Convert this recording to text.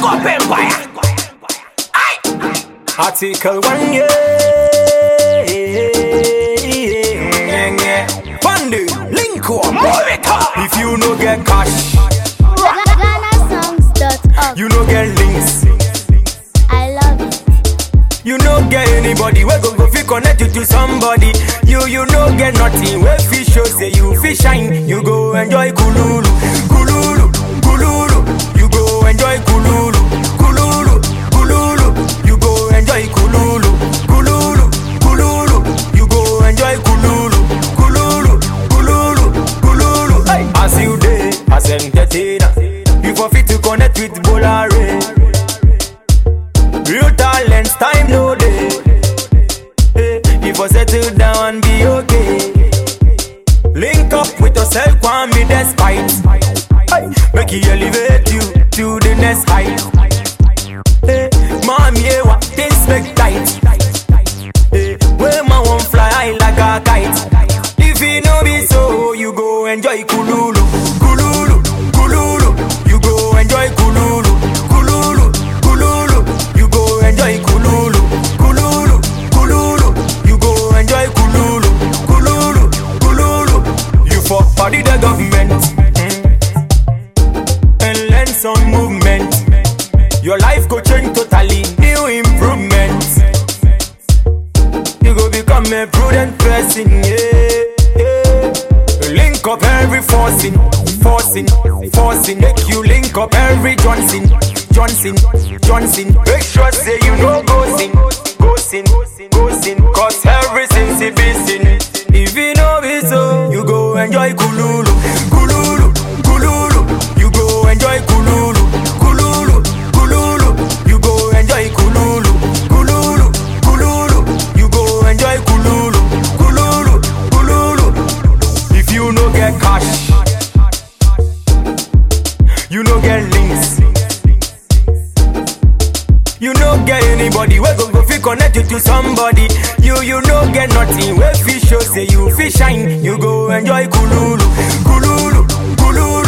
up empire. Aye. Article 1, yeah. yeah, yeah. Fundy, link up. Move it up. If you no get cash, GhanaSongs.org. you no get links. I love it. You no get anybody we go go fi connect you to somebody. You you no get nothing we fi show say you fi shine. You go enjoy kululu, kululu, kululu. You go enjoy kululu, kululu, kululu. You go enjoy kululu, kululu, kululu. You go enjoy kululu, kululu, kululu, kululu. Hey. As you day, as entertainer, you for fit to connect with Bolare. Real talents, time no day. Hey, if I settle down and be okay. Link up with yourself, want me despite. Hey, make you elevate you to the next height. Hey, mommy, yeah, what things make tight. Hey, where my one fly high like a kite. If it no be so, you go enjoy kululu, kululu, kululu. You go enjoy kululu, kululu, kululu. You go enjoy kululu, kululu, kululu. You go enjoy kululu, kululu, kululu. You fuck body the government mm, and learn some movement. Your life go change totally, new improvements. You go become a prudent person, yeah, yeah. Link up every forcing, forcing, forcing. Make you link up every Johnson, Johnson, Johnson. Make sure say you know go sin, go sin, go sin. Cause everything's a sin. If you know it so, you go enjoy kululu, kululu, kululu. You go enjoy kululu, kululu, kululu. You go enjoy kululu, kululu, kululu. You go enjoy kululu, kululu, kululu. If you no get cash, you no get links. You no get anybody we go go fi connect you to somebody. You you no get nothing we fi show say you fi shine. You go enjoy kululu, kululu, kululu.